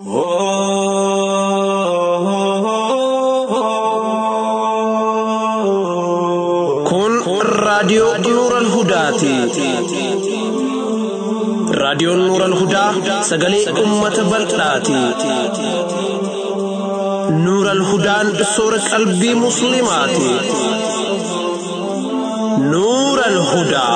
Kun raadiyoo Nuural Hudaati. Raadiyoon Nuural Hudaa sagalee uummata bal'aati. Nuural Hudaan soora qalbii Musliimaati. Nuural Hudaa.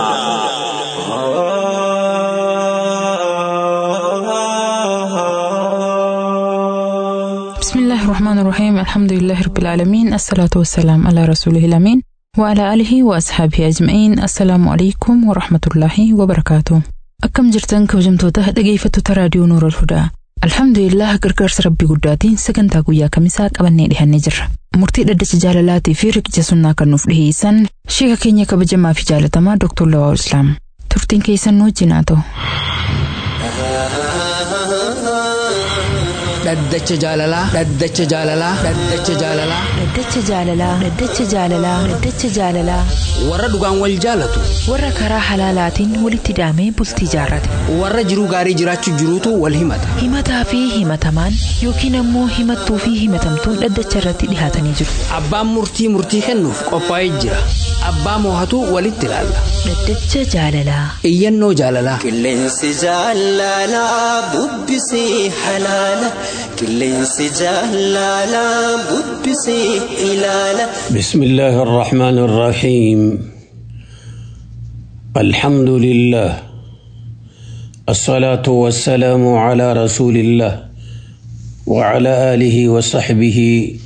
بسم الله الرحمن الرحيم الحمد لله رب العالمين الصلاة والسلام على رسوله الأمين وعلى آله وأصحابه أجمعين السلام عليكم ورحمة الله وبركاته أكم جرتن كوجمتوتا dhaggeeffattoota raadiyoo Nuura Hudaa Alhamdulillah gargaarsa rabbii guddaatiin sagantaa guyyaa kamisaa qabannee dhihannee jirra. Murtii dhaddacha jaalalaatii fi riqicha sunnaa kan nuuf dhiheessan sheeka keenya kabajamaa fi jaalatamaa Dr. Lawaa Islaam. Turtiin keessan nu wajjin haa ta'u. Dhaddacha jaalalaa. Dhaddacha jaalalaa. Dhaddacha jaalalaa. Dhaddacha jaalalaa. Dhaddacha jaalalaa. Dhaddacha jaalalaa. Warra dhugaan wal jaalatu. Warra karaa halaalaatiin walitti hidhamee bultii jaarrate. Warra jiruu gaarii jiraachuu jiruutu wal himata. Himataa fi himatamaan yookiin ammoo himattuu fi himatamtuun dhaddacha irratti dhihaatanii jiru. Abbaan murtii murtii kennuuf qophaa'ee jira. Abbaa moohatu walitti ilaalla. Dhaddacha jaalalaa. Iyyannoo jaalalaa. Qilleensi jaalalaa bubbisii halaala. Qilleensi jaalalaa bubbisii ilaala. بسم الله الرحمن الرحيم الحمد لله الصلاة والسلام على رسول الله وعلى آله وصحبه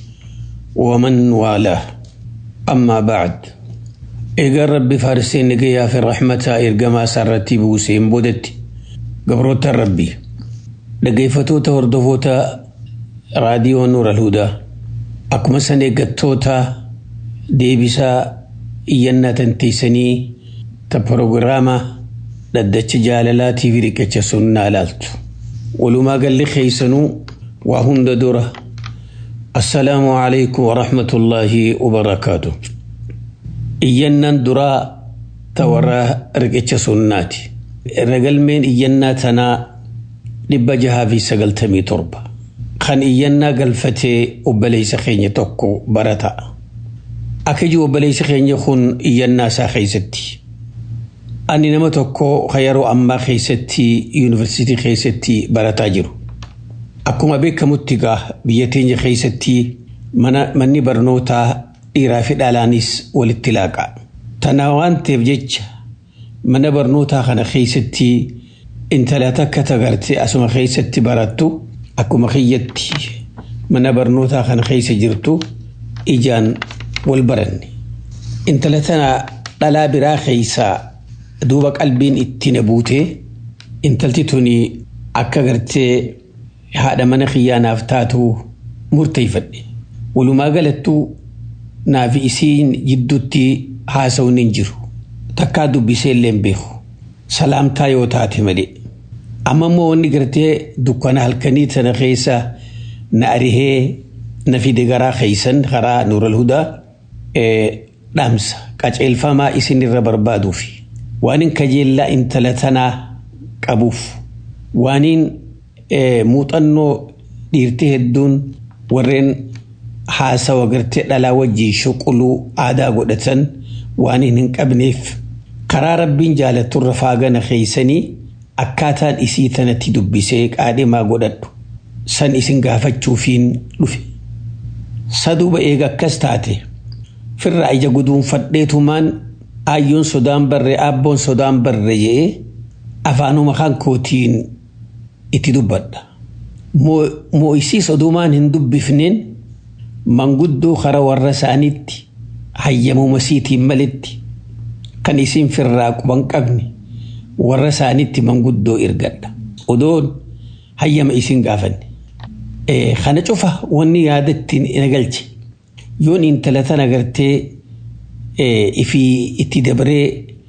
ومن والاه أما بعد إيجار ربي فارسين نجيا في الرحمة إرجما سرتي بوسين بودتي قبروت ربي نجيفتو تهردفوتا راديو نور الهدى akkuma san eeggattoota deebisaa iyyannaa tanteessanii ta proogiraama dhaddacha jaalalaatii fi riqicha sunnaa ilaaltu. Walumaa galli keessanuu waa hunda dura. Assalaamu alaikum wa rahmatullaahi wa barakaatu. Iyyannaan duraa ta warra riqicha sunnaati. Ragalmeen iyyannaa tanaa dhibba jahaa fi sagaltamii torba. kan iyyannaa galfatee obboleessa keenya tokko barata. Akka jiru obboleessi keenya kun iyyannaa isaa keessatti. Ani nama tokko kan yeroo ammaa keessatti yuunivarsiitii keessatti barataa jiru. Akkuma beekamutti egaa biyya teenya keessatti manni barnootaa dhiiraa fi dhalaanis walitti laaqa. Tana waan ta'eef jecha mana barnootaa kana keessatti intala takka tagartee asuma keessatti barattu. Akkuma kiyyatti mana barnootaa kana keessa jirtu ijaan wal baranne. Intala tana dhalaa biraa keessaa duuba qalbiin itti na buutee intalti tuni akka gartee haadha mana kiyyaanaaf taatu murteeffadhe. Walumaa galattuu naaf isiin jidduutti haasa'uun hin jiru. Takkaa dubbisee illee hin beeku. Salaamtaa yoo taate malee. amma immoo wanni gartee dukkana halkanii tana keessa na arihee na fide garaa keeysan karaa nuural hudaa dhaamsa qaceelfamaa isin irra barbaaduuf waanin kajeellaa intala tanaa qabuuf waanin muuxannoo dhiirtii hedduun warreen haasawa gartee dhalaa wajjii shuquluu aadaa godhatan waanin hin qabneef karaa rabbiin jaalatturra faagana keeysanii akkaataan isii tanatti dubbisee qaadhimaa godhadhu san isin gaafachuufiin dhufe. Saduuba eega akkas taate firraa ija guduunfadheetumaan aayyoon sodaan barre abboon sodaan barre jedhee afaanuma kan kootiin itti dubbadha. Moo isii sodumaan hin dubbifneen manguddoo kara warra isaaniitti hayyamuma siitiin malitti kan isin firraa quban qabne. warra isaaniitti manguddoo ergadha. Odoon hayyama isin gaafanne. Kana cufa wanni yaadatti na galche. Yoon intala tana gartee ifii itti dabaree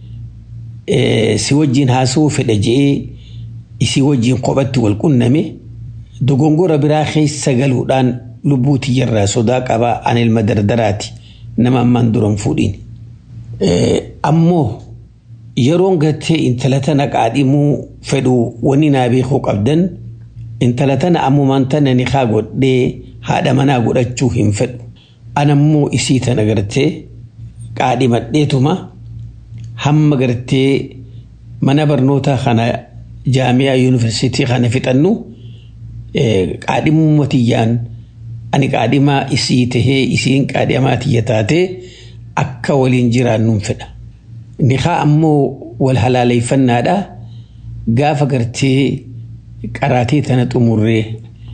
si wajjin haasa'uu fedha je'ee isii wajjin kophatti wal qunname dogongora biraa keessa galuudhaan lubbuu tiyyarraa sodaa qabaa an ilma dardaraati nama ammaan duran fuudhin. Ammoo yeroon gartee intala tana qaadhimuu fedhu wanni naa beekuu qabdan intala tana ammumaan tana ni haa godhee haadha manaa godhachuu hin fedhu anammoo isii tana gartee qaadhimadheetuma hamma gartee mana barnootaa kana jaamiyaa yuunivarsiitii kana fixannu qaadhimuma tiyyaan ani qaadhimaa isii tahee isiin qaadhimaa tiyya taatee akka waliin jiraannuun fedha. Nikaa ammoo wal halaaleeffannaadha gaafa gartee qaraatee tana xumurree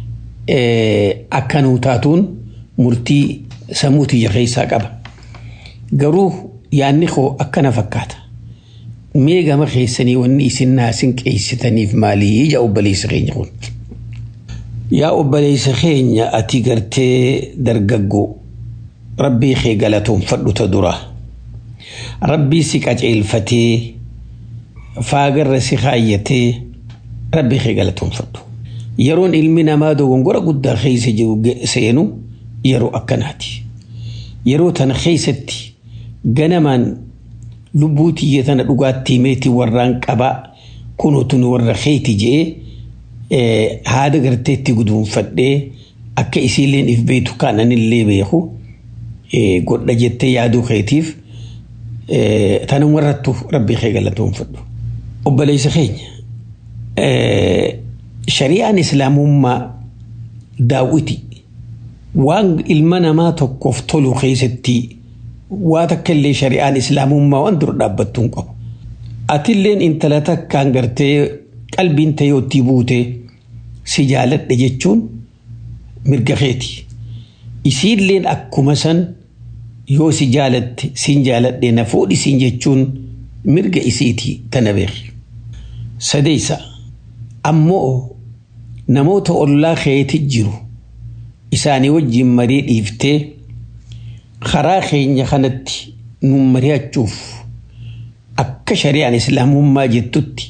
akka nuu taatuun murtii sammuu tiyya keessaa qaba. Garuu yaanni koo akkana fakkaata. Mee gama keessanii wanni isin naasin qeessitaniif maalii ija obboleessa keenya kun. Yaa obboleessa keenya ati gartee dargaggoo rabbii kee galatoonfadhu ta dura. Rabbii si qaceelfatee faagarra si kaayyatee rabbii kee galatoonfadhu. Yeroon ilmi namaa dogongora guddaa keessa jiru seenu yeroo akkanaati. Yeroo tana keessatti ganamaan lubbuu tiyya tana dhugaatti meetii warraan qabaa kunuutu warra keeti je'ee haada garteetti guduunfadhee akka isiilleen if beetu kaananillee beeku godha jettee yaaduu keetiif tanan warrattu rabbii kee galatoonfadhu. Obboleessa keenya shari'aan islaamummaa daawwiti waan ilma namaa tokkoof tolu keessatti waa takka illee shari'aan islaamummaa waan dura dhaabbattu hin qabu. Atilleen intala takkaan gartee qalbiin ta'ee buute si jaaladha jechuun mirga keeti. Isiilleen akkuma san yoo si jaalatte siin jaaladhe na fuudhisiin jechuun mirga isiiti tana beeki. Sadeessa ammoo namoota ollaa keeti jiru isaanii wajjin marii dhiiftee karaa keenya kanatti nu mari'achuuf akka shari'aan islaamummaa jettutti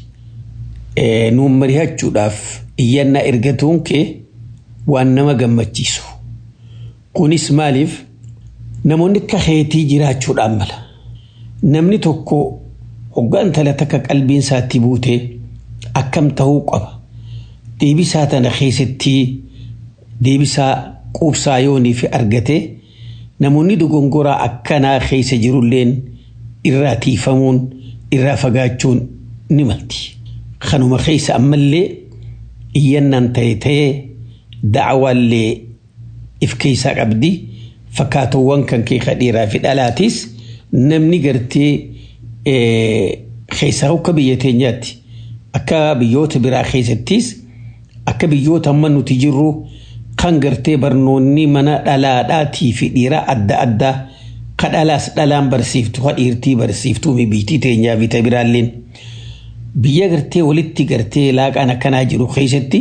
nu mari'achuudhaaf iyyannaa ergatuun kee waan nama gammachiisu. Kunis maaliif namoonni akka keetii jiraachuudhaan mala. Namni tokko hoggaan intala takka qalbiin isaatti buute akkam ta'uu qaba. Deebisaa tana keessatti deebisaa quubsaa yoonii fi argate namoonni dogongoraa akkanaa keessa jirulleen irraa tiifamuun irraa fagaachuun ni malti. Kanuma keessa ammallee iyyannaan ta'e ta'ee da'awaallee if keessaa qabdi fakkaatawwan kan kee dhiiraa fi dhalaatis namni gartee keessaa akka biyya teenyaatti akka biyyoota biraa keessattis akka biyyoota amma nuti jirru kan gartee barnoonni mana dhalaadhaatii fi dhiiraa adda addaa ka dhalaas dhalaan barsiiftu ka dhiirtii barsiiftuu biyyitii teenyaa fi biraalleen biyya gartee walitti gartee laaqaan akkanaa jiru keessatti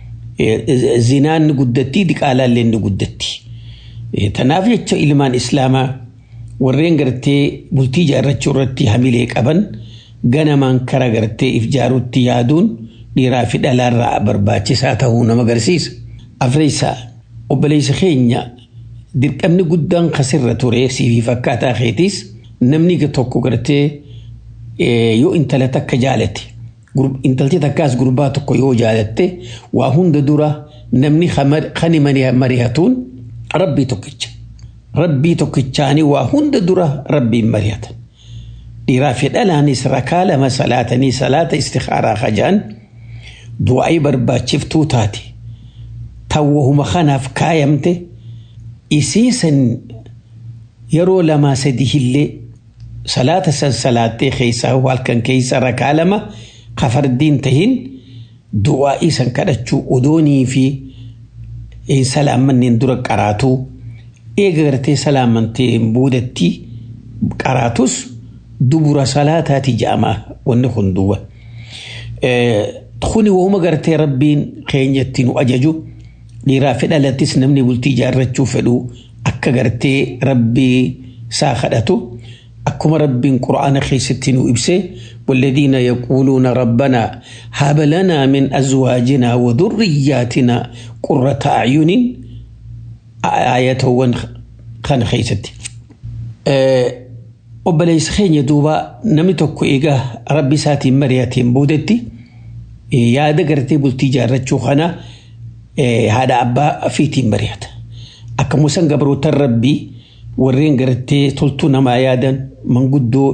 zinaan ni guddatti diqaalaalleen ni guddatti. Tanaaf jecha ilmaan islaamaa warreen gartee bultii ijaarrachuu irratti hamilee qaban ganamaan kara gartee if jaaruutti yaaduun dhiiraa fi dhalaarraa barbaachisaa ta'uu nama agarsiisa. Afreessaa obboleessa keenya dirqamni guddaan kasirra ture siifi fakkaataa keetiis namni tokko gartee yoo intala takka jaalate intalti takkaas gurbaa tokko yoo jaalatte waa hunda dura namni kan mari'atuun rabbii tokkicha. Rabbii tokkichaanii waa hunda dura rabbiin mari'atan. Dhiiraa fi dhalaanis rakaa lama salaatanii salaata istikaaraa hajaan du'aa'ii barbaachiftuu taate. Tawwahuma kanaaf kaayamte isiisan yeroo lamaa sadii illee salaata san salaattee keessaa halkan keessa rakaa lama kafardiin tahin du'aa'ii san kadhachuu odoonii fi salaamanneen dura qaraatuu eega gartee salaamantee boodatti qaraatus dubura salaataati ja'ama wanni kun duuba. Kuni wahuma gartee rabbiin keenyatti nu ajaju dhiiraa fi dhalattis namni bultii ijaarrachuu fedhu akka gartee rabbii isaa kadhatu akkuma rabbiin quraana keessatti nu ibse والذين يقولون ربنا هب لنا من أزواجنا وذرياتنا قرة أعين آية خان خيستي obboleessa keenya duuba namni tokko egaa rabbi isaatiin mari'ateen boodetti yaada gartee bultii ijaarrachuu kana haadha abbaa fiitiin mari'ata. Akkuma san gabrootan rabbii warreen gartee toltuu namaa yaadan manguddoo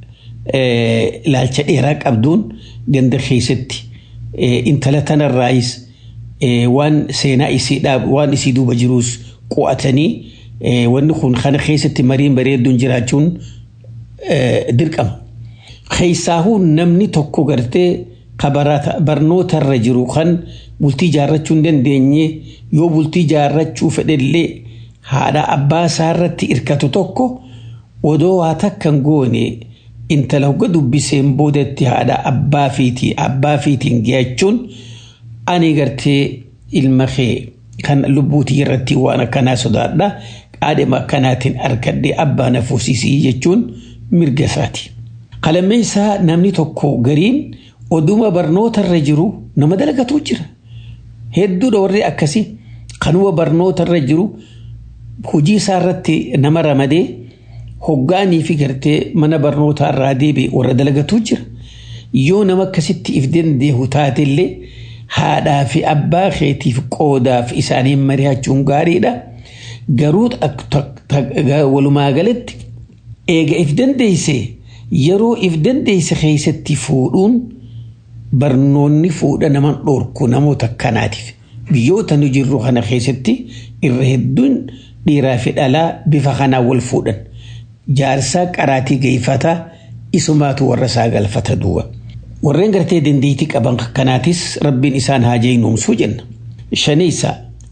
ilaalcha dheeraa qabduun ganda keessatti intala tanarraayis waan seenaa isiidhaa waan isii duuba jiruus qo'atanii wanni kun kana keessatti mariin bareedduun jiraachuun dirqama. Keessaahuu namni tokko gartee barnootarra jiru kan bultii jaarrachuu hin dandeenye yoo bultii jaarrachuu fedhellee haadha abbaa isaarratti hirkatu tokko odoo waa takkan goone intala hogga dubbiseen boodatti haadha abbaa fiitii abbaa fiitiin geeyachuun ani gartee ilma kee kan lubbuutii irratti waan akkanaa sodaadha qaadhima akkanaatiin arkadhee abbaa na fuusisii jechuun mirga isaati. Qalammeessaa namni tokko gariin oduma barnootarra jiru nama dalagatu jira. Hedduudha warri akkasii kanuma barnootarra jiru hojii isaarratti nama ramadee hoggaanii fi gartee mana barnootaa irraa deebi'e warra dalagatu jira. Yoo nama akkasitti if dandeehu taatellee haadhaa fi abbaa keetiif qoodaaf isaaniin mari'achuun gaariidha. Garuu walumaa galatti eega if dandeesse yeroo if dandeesse keessatti fuudhuun barnoonni fuudha naman dhoorku namoota akkanaatiif. Biyyoota nu jirru kana keessatti irra hedduun dhiiraa fi dhalaa bifa kanaan wal fuudhan. Jaarsaa qaraatii geeffataa isumaatu warra isaa galfata duuba. Warreen gartee dandeettii qaban kanaatis rabbiin isaan haa jeenumsuu jenna. Shaneessa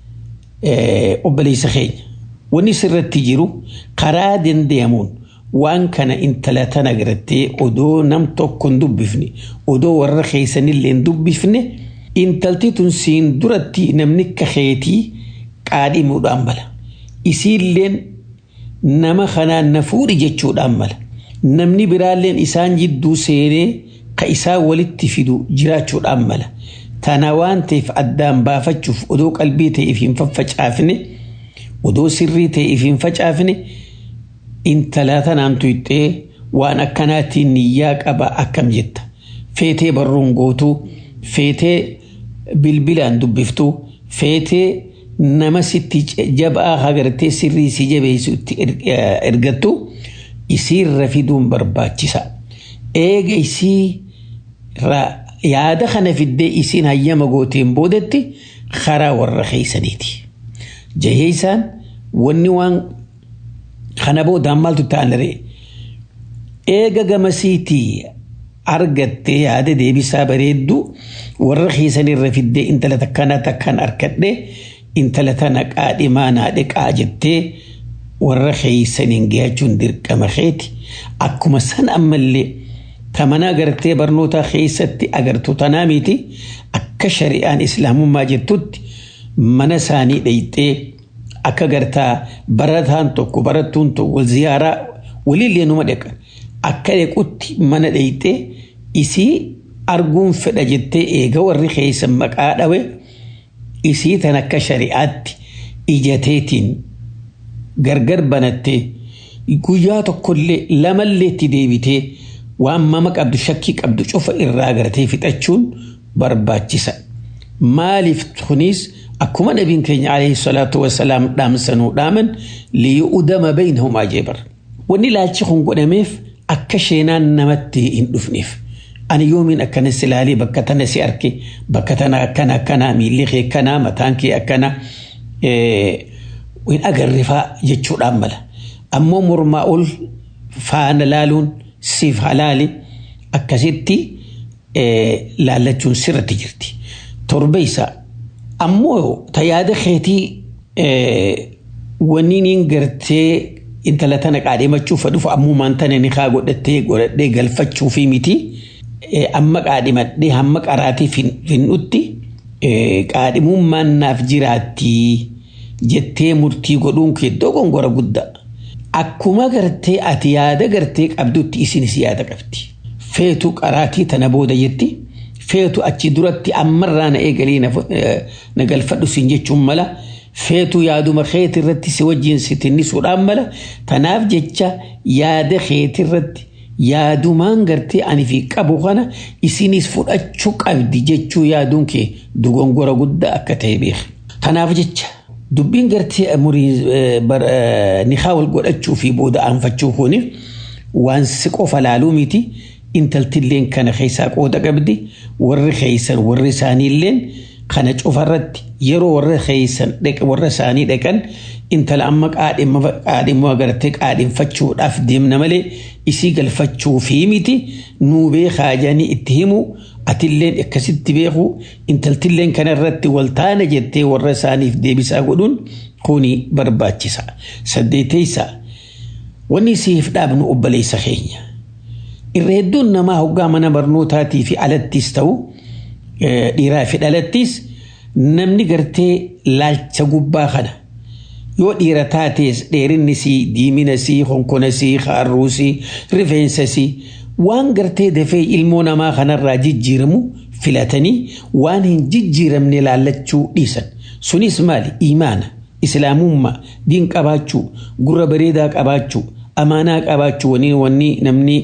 obboleessa keenya. Wanni sirratti jiru karaa dandeemuun waan kana intala tana gartee odoo nam tokko hin dubbifne odoo warra keessanillee hin dubbifne intalti tun siin duratti namni kaheetii qaadhimuudhaan mala. Isiilleen nama kanaan na fuudhi jechuudhaan mala. Namni biraalleen isaan jidduu seenee ka isaa walitti fidu jiraachuudhaan mala. Tana waan ta'eef addaan baafachuuf odoo qalbii ta'eef hin faffacaafne odoo sirrii ta'eef hin facaafne intala tanaan tuyxee waan akkanaatiin niyyaa qaba akkam jetta. Feetee barruun gootuu, feetee bilbilaan dubbiftuu, feetee nama sitti jabaa hagartee sirrii si jabeessutti ergattu isiirra fiduun barbaachisa. Eega isii yaada kana fiddee isiin hayyama gooteen boodatti karaa warra keeysaniiti. Jahee isaan wanni waan kana boodaan maaltu ta'anire eega gamasiitii argattee yaada deebisaa bareeddu warra keeysanirra fiddee intala takkana takkaan arkadhee intala tana qaadhimaa naadhe qaa jettee warra keeysaniin geeyachuun dirqama keeti akkuma san ammallee tamanaa gartee barnoota keessatti agartu tanaa miti akka shari'aan islaamummaa jettutti mana isaanii dheyxee akka gartaa barataan tokko barattuun tokko wal ziyaaraa walillee numa dheqan akka dhequtti mana dheyxee isii arguun fedha jettee eega warri keeysan maqaa dhawe isii tan akka shari'aatti ijateetiin gargar banattee guyyaa tokkollee lamallee itti deebitee waan mama qabdu shakkii qabdu cufa irraa gartee fixachuun barbaachisa. Maaliif kunis akkuma nabiin keenya alayhi salaatu wasalaam dhaamsanuu dhaaman liyu'udama baynahum ajeebar. Wanni ilaalchi kun godhameef akka sheenaan namatti hin dhufneef. Ani yoomiin akkana si ilaalee bakka tana si arge bakka tana akkana akkana miilli kee akkana mataan kee akkana hin agarrifaa jechuudhaan mala. Ammoo mormaa ol faana laaluun siif halaali akkasitti laallachuun sirratti jirti. Torbeessa ammoo tajaajila keetii wanni niin gartee intala tana qaadhimachuuf dhufu ammumaan tana ni kaa godhattee godhadhee galfachuu fi miti amma qaadhimadhee hamma qaraatii finnutti qaadhimummaan naaf jiraatti jettee murtii godhuun kee dogongora guddaa. Akkuma gartee ati yaada gartee qabdutti isinis yaada qabdi. Feetu qaraatii tana booda jetti. Feetu achi duratti ammarraa na eegalee na galfadhu siin jechuun mala. Feetu yaaduma keeti irratti si wajjin si tinnisuudhaan mala. Tanaaf jecha yaada keeti irratti yaadumaan gartee ani fi qabu kana isinis fudhachuu qabdi jechuu yaaduun kee dogongora guddaa akka ta'e beeka. Kanaaf jecha dubbiin gartee nikaa wal godhachuu fi booda aanfachuu kuni waan si qofa laaluu miti intaltilleen kana keessaa qooda qabdi warri keessan warri isaaniilleen kana cufarratti yeroo warra keessan warra isaanii dhaqan intala amma qaadhimma agartee qaadhinfachuudhaaf deemna malee isii galfachuu fi miti nuu beekaa jedhanii itti himu atilleen akkasitti beeku intaltilleen kanarratti waltaana jettee warra isaaniif deebisaa godhuun kuni barbaachisa. Saddeeteysa wanni siif dhaabnu obboleessa keenya. Irra hedduun namaa hoggaa mana barnootaatii fi alattis ta'u dhiiraa fi dhalattis namni gartee laalcha gubbaa kana yoo dhiira taatees dheerinni sii diimina sii honkona sii haarruu sii rifeensa sii waan gartee dafee ilmoo namaa kanarraa jijjiiramu filatanii waan hin jijjiiramne laallachuu dhiisan sunis maali imaana islaamummaa diin qabaachuu gurra bareedaa qabaachuu amaanaa qabaachuu wanni wanni namni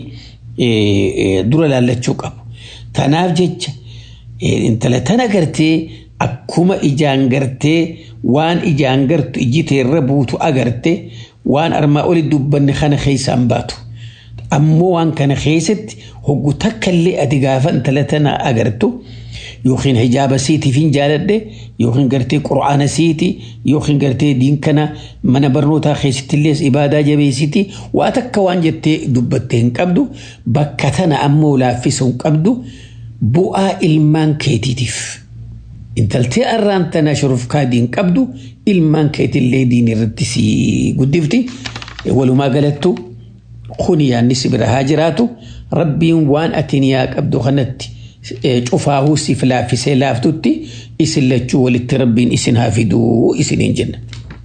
dura laallachuu qabu tanaaf jecha intala tana gartee akkuma ijaan gartee waan ijaan gartu iji teerra buutu agarte waan armaa oli dubbanne kana keessaan baatu. Ammoo waan kana keessatti hoggu takkallee ati gaafa intala tana agartu yookiin hijaaba siitiif hin jaaladhe yookiin gartee qura'aana siiti yookiin gartee diin kana mana barnootaa keessattillee ibaadaa jabeessiti waa takka waan jettee dubbattee hin qabdu bakka tana ammoo laaffisuu hin qabdu bu'aa ilmaan keetiitiif. intaltee arraan tana shurufkaa diin qabdu ilmaan keetillee diin irratti si guddifti walumaa galattu kuni yaanni si bira haa jiraatu rabbiin waan ati niyaa qabdu kanatti cufaahuu siif laaffisee laaftutti isin lachuu walitti rabbiin isin haa fiduu isiniin jenna.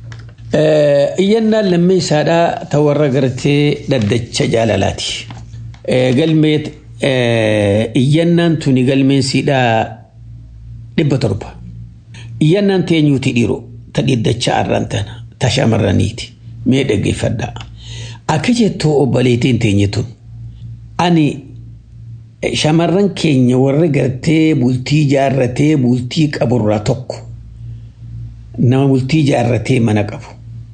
Iyyannaan lammeessaadhaa ta warra gartee dhaddacha jaalalaati. Galmee iyyannaan tuni galmeensiidhaa dhibba torba. Iyyannaan teenyuuti dhiiroo ta dhiddacha arraan tana ta shamarraniiti mee dhaggeeffadhaa. Akka jettoo obboleetiin teenye tun ani shamarran keenya warra gartee bultii jaarratee bultii qaburraa tokko nama bultii jaarratee mana qabu.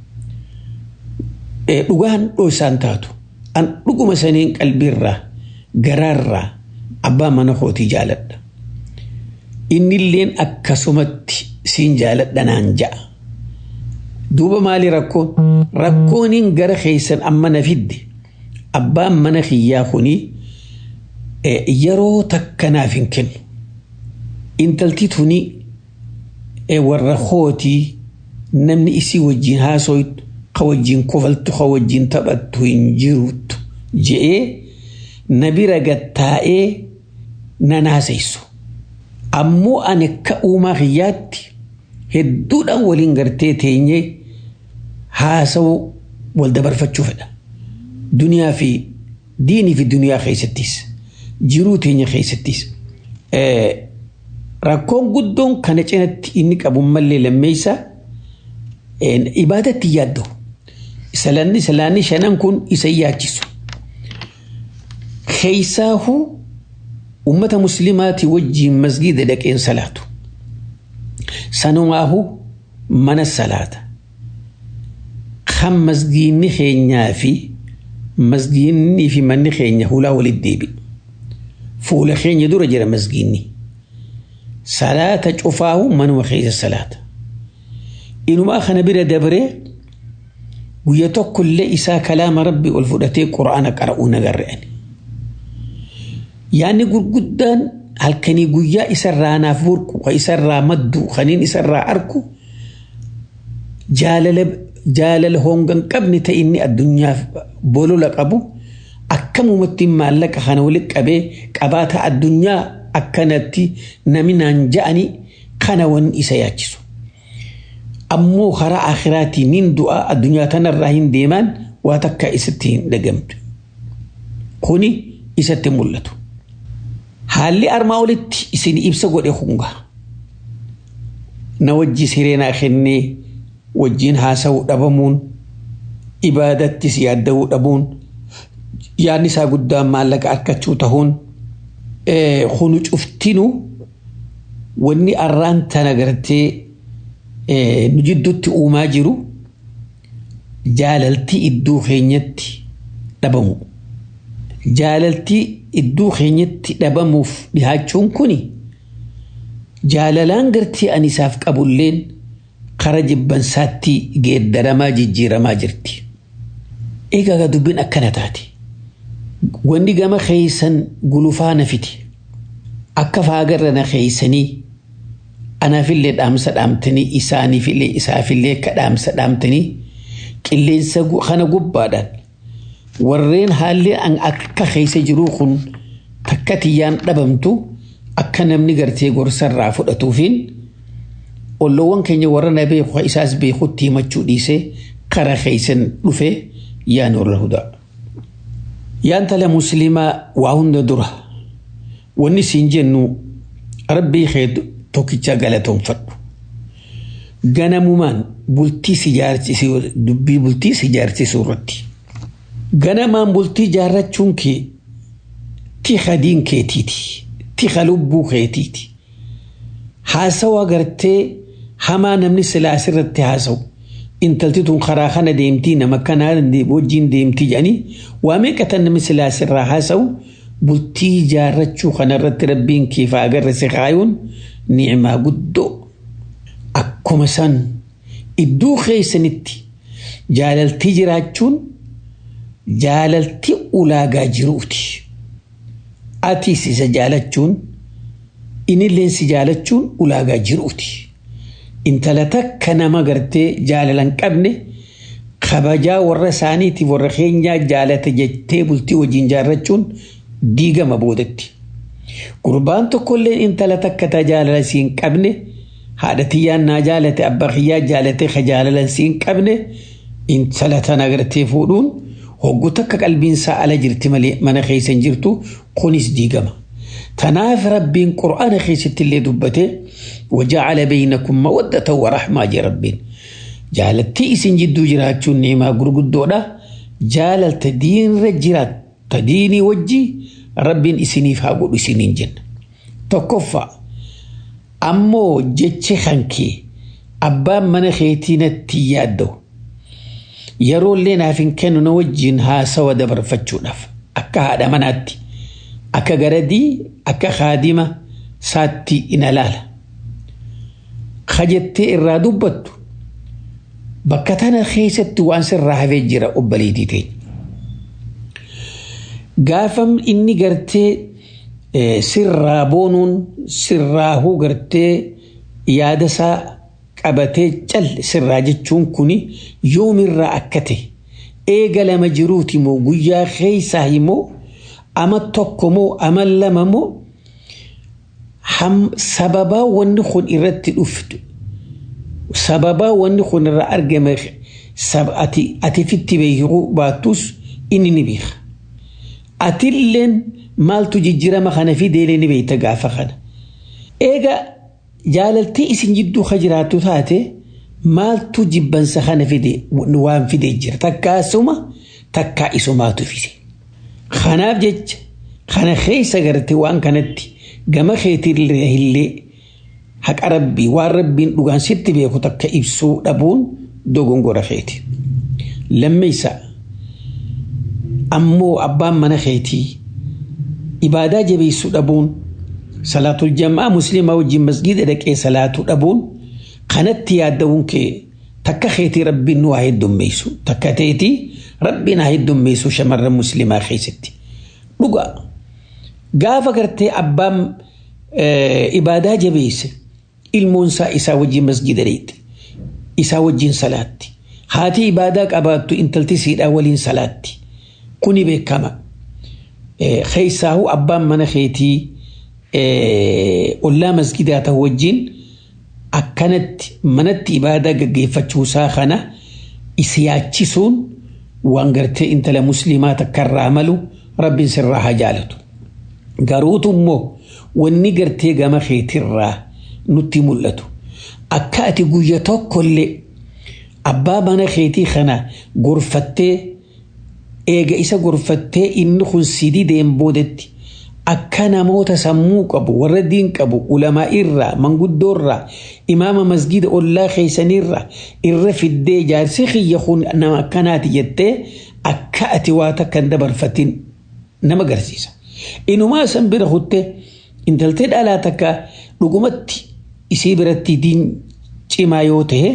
Dhugaan dhoosaan taatu an dhuguma saniin qalbiirraa garaarraa abbaa mana kootii jaaladha. innilleen akkasumatti siin jaaladha naan ja'a. Duuba maali rakkoon? Rakkooniin gara keessan amma na fidde abbaan mana kiyyaa kuni yeroo takka naaf hin kennu. Intalti tuni warra kootii namni isii wajjin haasoytu ka wajjin kofaltu ka wajjin taphattu hin jirutu je'ee na bira gattaa'ee na naaseysu. ammoo ani akka uumaa kiyyaatti hedduudhaan waliin gartee teenyee haasawuu wal dabarfachuu fedha. Duniyaa fi diinii fi duniyaa keessattis jiruu teenya keessattis. Rakkoon guddoon kana cinatti inni qabu mallee lammeessa ibaadatti yaadda'u. Salaanni salaanni shanan kun isa yaachisu. Keessaahuu ummata muslimaatii wajjiin masgiida dhaqeen salaatu. Sanumaahu mana salaata. Kan masgiinni keenyaa fi masgiinnii fi manni keenya hulaa walitti deebi. Fuula keenya dura jira masgiinni. Salaata cufaahu manuma keessa salaata. Inumaa kana bira dabree guyya tokkollee isaa kalaama rabbi ol fudhatee quraana qara'uu nagarre'ani. yaanni gurguddaan halkanii guyyaa isarraa naaf burqu ka isarraa maddu kaniin isarraa arku jaalala jaalala hongan qabne ta inni addunyaaf bolola qabu akkamumatti maallaqa kana walitti qabee qabaata addunyaa akkanatti naminaan ja'ani kana wan isa yaachisu. Ammoo karaa akhiraatii nin du'a addunyaa tanarraa hin deemaan waa takka isatti hin dhagamtu. Kuni isatti mul'atu. Haalli armaa olitti isin ibsa godhe hunga. Na wajji sireenaa kennee wajjin haasa'uu dhabamuun ibaadattis yaadda'uu dhabuun yaadni isaa guddaan maallaqa argachuu tahuun kunu cuftinu wanni arraan tana gartee nu jidduutti uumaa jiru jaalaltii iddoo keenyatti dhabamu. Jaalaltii iddoo keenyatti dhabamuuf dhihaachuun kuni jaalalaan gartii ani isaaf qabulleen kara jibbansaatti geeddaramaa jijjiiramaa jirti. Egaa dubbiin akkana taate. Wanni gama keeysan gulufaa na fiti. Akka faagarra na keeysanii anaafillee dhaamsa dhaamtanii isaaniifillee isaafillee akka dhaamsa dhaamtanii qilleensa kana gubbaadhaan warreen haalli akka keessa jiruu kun takka tiyyaan dhabamtu akka namni gartee gorsarraa fudhatuufiin olloowwan keenya warra na beeku isaas beekutti himachuu dhiisee kara keeysan dhufe yaa nuura hudaa. Yaan tala musliimaa waa hunda dura wanni siin jennu rabbii kee tokkicha galatoonfadhu. Ganamumaan bultii si jaarsisuu dubbii bultii si jaarsisuu irratti. Ganamaan bultii jaarrachuun kee tiha diin keetiiti. Tiha lubbuu keetiiti. Haasawa agartee hamaa namni silaas irratti haasawu. Intalti tun karaa kana deemtii nama kanaa wajjin deemtii jedhanii waa meeqatan namni silaas irraa haasawu bultii jaarrachuu kanarratti rabbiin keef agarre si kaayuun ni'imaa guddoo. Akkuma san iddoo keessanitti jaalaltii jiraachuun jaalaltii ulaagaa jiruuti. Atiis isa jaalachuun inilleen si jaalachuun ulaagaa jiruuti. Intala takka nama gartee jaalalan qabne kabajaa warra isaaniitiif warra keenyaa jaalata jettee bultii wajjin jaarrachuun diigama boodatti. Gurbaan tokkollee intala takka ta jaalala siin qabne haadha tiyyaan naa jaalate abbaa kiyyaa jaalate ka jaalalan siin qabne intala tana gartee fuudhuun hoggu takka qalbiinsaa ala jirti malee mana keessa hin jirtu kunis diigama. Tanaaf rabbiin qura'aana keessatti illee dubbate waja'ala beeynakum mawaddata wa rahmaa jee rabbiin. Jaalaltii isin jidduu jiraachuun ni'imaa gurguddoodha. Jaalalta diinirra jiraatta diinii wajji rabbiin isiniif haa godhu isiniin jenna. Tokkoffaa ammoo jechi hankee abbaan mana keetii natti yaadda'u. Yeroollee naaf hin kennu na wajjin haasawa dabarfachuudhaaf akka haadha manaatti. akka garadii akka kaadima saatti ina laala. Kajettee irraa dubbattu bakka tana keessatti waan sirraa hafee jira obboleettii teenya. Gaafam inni gartee sirraa boonuun sirraahuu gartee yaada isaa qabatee cal sirraa jechuun kuni yoomirraa akka ta'e eega lama jiruuti moo guyyaa keessaa himoo ama tokko moo ama lama moo sababaa wanni kun irratti dhuftu sababaa wanni kun irraa argame ati fitti beekuu baattus inni ni beeka. Atilleen maaltu jijjiirama kana fideelee ni beekta gaafa kana. Eega jaalaltii isin jidduu ka jiraattu taate maaltu jibbansa kana fide waan fidee jira takkaasuma takkaa isumaatu fide. Kanaaf jecha kana keessa garte waan kanatti gama keetirraa illee haqa rabbii waan rabbiin dhugaan sitti beeku takka ibsuu dhabuun dogongora keeti. Lammeessa ammoo abbaan mana keetii ibaadaa jabeessuu dhabuun salaatul jamaa musliimaa wajjin masgiida dhaqee salaatuu dhabuun kanatti yaadda'uun kee takka keetii rabbiin nu haa heddummeessu takka teetii rabbiin haa heddummeessu shamarran musliimaa keessatti. Dhugaa gaafa gartee abbaan ibaadaa jabeesse ilmoonsaa isaa wajjin masgiida dheetti isaa wajjin salaatti haati ibaadaa qabaattu intalti siidhaa waliin salaatti kuni beekama. Keessaahu abbaan mana keetii ollaa masgidaa ta'u wajjin akkanatti manatti ibaadaa gaggeeffachuusaa kana isi yaachisuun waan gartee intala musliimaa takkarraa malu rabbiin sirraa haa jaalatu. Garuutu immoo wanni gartee gama keetirraa nutti mul'atu. Akka ati guyya tokkollee abbaa mana keetii kana gorfattee eega isa gorfattee inni kun sidii deem boodetti akka namoota sammuu qabu warra diin qabu ulamaa irraa manguddoo irraa imaama masgida ollaa keessanirraa irra fiddee jaarsi kiyya kun nama akkanaati jettee akka ati waa takka hin dabarfatin nama agarsiisa. Inumaa san bira kutte intaltee dhalaa takka dhugumatti isii biratti diin cimaa yoo ta'e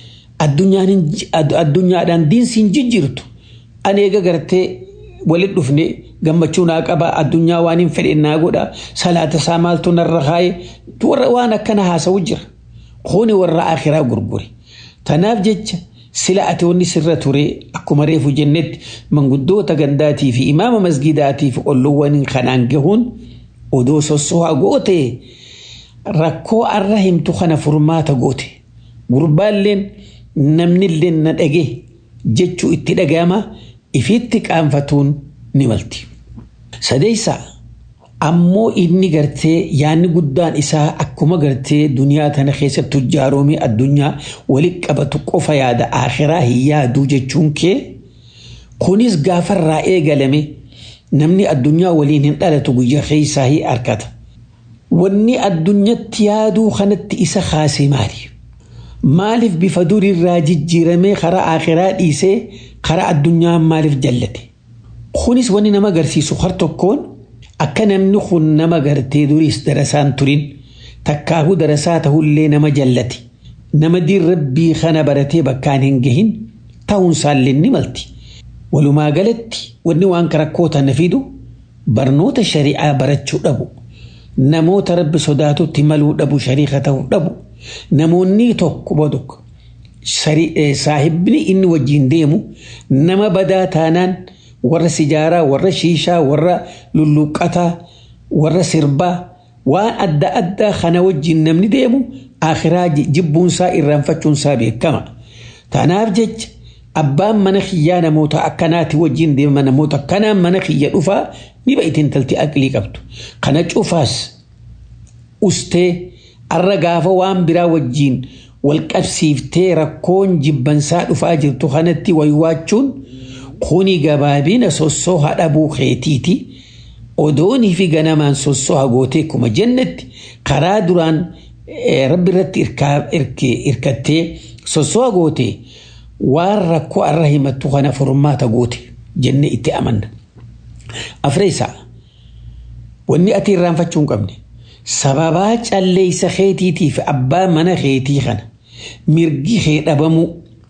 addunyaadhaan diinsiin jijjiirtu ani eega gartee walit dhufne gammachuu naa qaba addunyaa waan hin fedhe naa godha salaata isaa maaltu narra kaaye warra waan akkana haasa'u jira kuni warra akhiraa gurgure tanaaf jecha sila ati wanni sirra ture akkuma reefu jennetti manguddoota gandaatii fi imaama masgidaatii fi olloowwan kanaan gahuun odoo sossohaa goote rakkoo arra himtu kana furmaata goote gurbaalleen namnillee na dhage jechuu itti dhaga'ama ifitti qaanfatuun ni malti. Sadeessaa ammoo inni gartee yaanni guddaan isaa akkuma gartee duniyaa tana keessatti tujjaaroomii addunyaa walitti qabatu qofa yaada akhiraa hin yaaduu jechuun kee kunis gaafarraa eegalame namni addunyaa waliin hin dhalatu guyyaa keessaa hin argata. Wanni addunyatti yaaduu kanatti isa kaasee maali? Maaliif bifa duriirraa jijjiiramee karaa akhiraa dhiisee karaa addunyaa maaliif jallate? Kunis wanni nama agarsiisu har tokkoon akka namni kun nama gartee duriis darasaan turin takkaahuu darasaa ta'ullee nama jallate nama diin rabbii kana baratee bakkaan hin gahin ta'uun isaallee ni malti. Walumaa galatti wanni waan rakkoo tana fidu barnoota shari'aa barachuu dhabu namoota rabbi sodaatutti maluu dhabu shariika ta'uu dhabu namoonni tokko bodok saahibni inni wajjin deemu nama badaa taanaan. warra sijaaraa warra shiishaa warra lulluqqataa warra sirbaa waan adda addaa kana wajjin namni deemu akhiraa jibbuunsaa irraanfachuunsaa beekama. Tanaaf jecha abbaan mana kiyyaa namoota akkanaati wajjin deema namoota akkanaan mana kiyya dhufaa ni ba'itiin intalti aqlii qabdu. Kana cufaas ustee arra gaafa waan biraa wajjin wal qabsiiftee rakkoon jibbansaa dhufaa jirtu kanatti waywaachuun kuni gabaabina sossoha dhabuu keetiiti odoonii fi ganamaan sossoha gootee kuma jennetti karaa duraan rabbi irratti irkattee sossoha gootee waan rakkoo arra himattu kana furmaata goote jenne itti amanna. Afreessaa wanni ati irraanfachuu hin qabne sababaa calleeysa keetiitiif abbaa mana keetii kana mirgi kee dhabamuu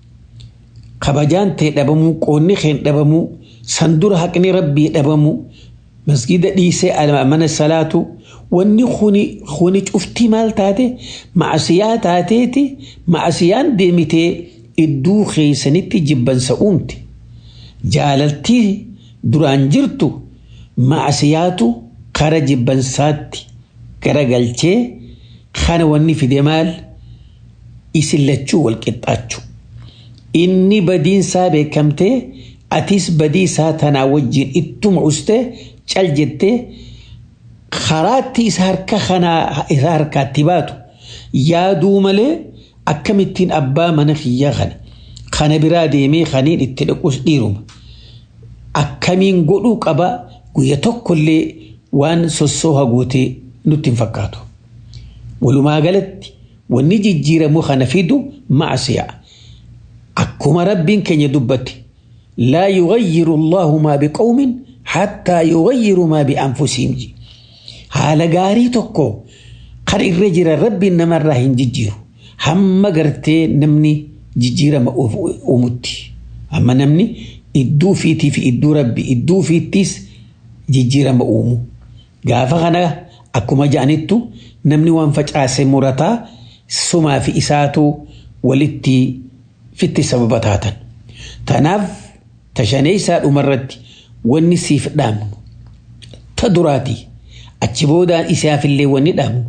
kabajaan ta'e dhabamuu qoonni kee dhabamuu sandura haqni rabbii dhabamuu masgida dhiisee mana salaatu wanni kuni cuftii maal taate ma'asiyaa taateeti ma'asiyaan deemitee idduu keessanitti jibbansa uumte jaalaltii duraan jirtu ma'asiyaatu kara jibbansaatti garagalchee kana wanni fide maal isin lachuu wal qixxaachuu inni badiinsaa beekamtee atis badiisaa tanaa wajjin ittuma ustee cal jettee karaatti isa harka kanaa isa harkaatti baatu yaaduu malee akkamittiin abbaa mana kiyyaa kana kana biraa deemee kaniin itti dhaquus dhiiruma akkamiin godhuu qaba guyya tokkollee waan sossooha gootee nutti hin fakkaatu walumaa galatti wanni jijjiiramu kana fidu macsiyaa akkuma rabbiin keenya dubbate laa yugayyiru allahu maa biqawmin hattaa yugayyiru maa bianfusihim haala gaarii tokko kan irra jira rabbiin namarraa hin jijjiiru hamma gartee namni jijjiirama uumutti hamma namni idduu fiitii fi idduu rabbi idduu fiittis jijjiirama uumu gaafa kana akkuma ja'anittu namni waan facaase murataa sumaa fi isaatu walitti fitti sababa taatan. Tanaaf tashanee isaa dhumarratti wanni siif dhaamnu ta duraati achi boodaan isaafillee wanni dhaamnu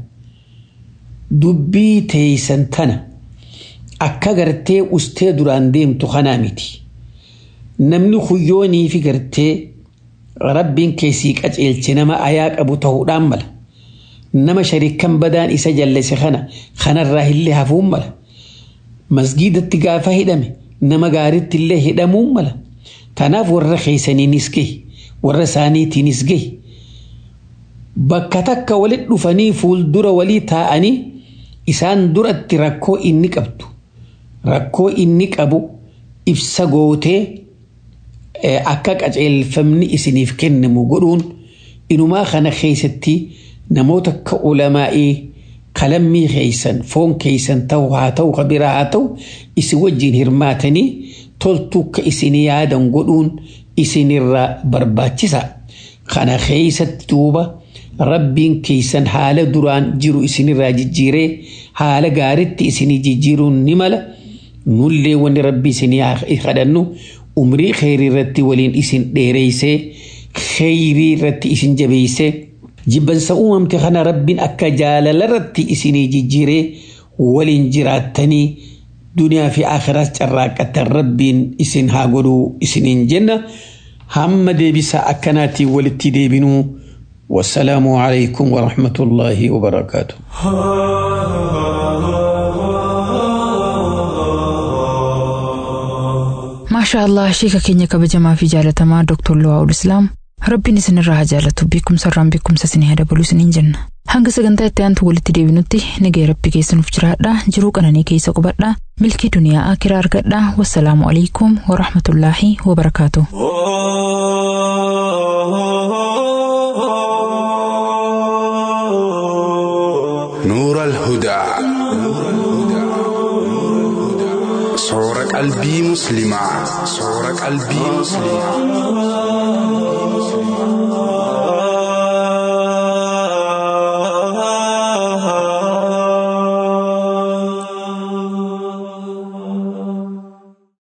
dubbii teeysan tana akka gartee ustee duraan deemtu kanaa miti. Namni huyyoonii fi gartee rabbiin keessii qaceelche nama ayaa qabu ta'uudhaan mala. Nama shariikan badaan isa jallise kana kanarraa illee hafuun mala. Masgiidatti gaafa hidhame nama gaariitti illee hidhamuun mala. Kanaaf warra keessaniinis gahi warra isaaniitiinis gahi. bakka takka walit dhufanii fuuldura walii taa'anii isaan duratti rakkoo inni qabdu rakkoo inni qabu ibsa gootee akka qaceelfamni isiniif kennamu godhuun inumaa kana keessatti namoota akka ulamaa'ii qalammii keeysan foon keeysan ta'u haa ta'u kabiraa haa ta'u isin wajjin hirmaatanii toltuu akka isin yaadan godhuun isinirraa barbaachisa kana keeysatti duuba rabbiin keeysan haala duraan jiru isinirraa jijjiiree haala gaaritti isinii jijjiiruun ni mala nullee wanni rabbi isinii kadhannu umrii kheyrii irratti waliin isin dheereysee kheyrii irratti isin jabeeysee jibbansa uumamte kana rabbiin akka jaalala irratti isinii jijjiiree waliin jiraattanii duniyaa fi akhiraas carraaqatan rabbiin isin haa godhuu isiniin jenna hamma deebisa akkanaatiin walitti deebinuu والسلام عليكم ورحمة الله وبركاته maashaa allah sheeka keenya kabajamaa fi jaalatamaa dooktor Luwaa'ul Islaam rabbiin isinirraa haa jaalatu beekumsa irraan beekumsa isinii haa dabalu isiniin jenna hanga sagantaa itti aantu walitti deebinutti nagaya rabbi keessanuuf jiraadha jiruu qananii keessa qubadha milkii duniyaa akiraa argadha wassalaamu alaikum warahmatullaahi wabarakaatu. نور الهدى صور قلبي مسلمة صور قلبي مسلمة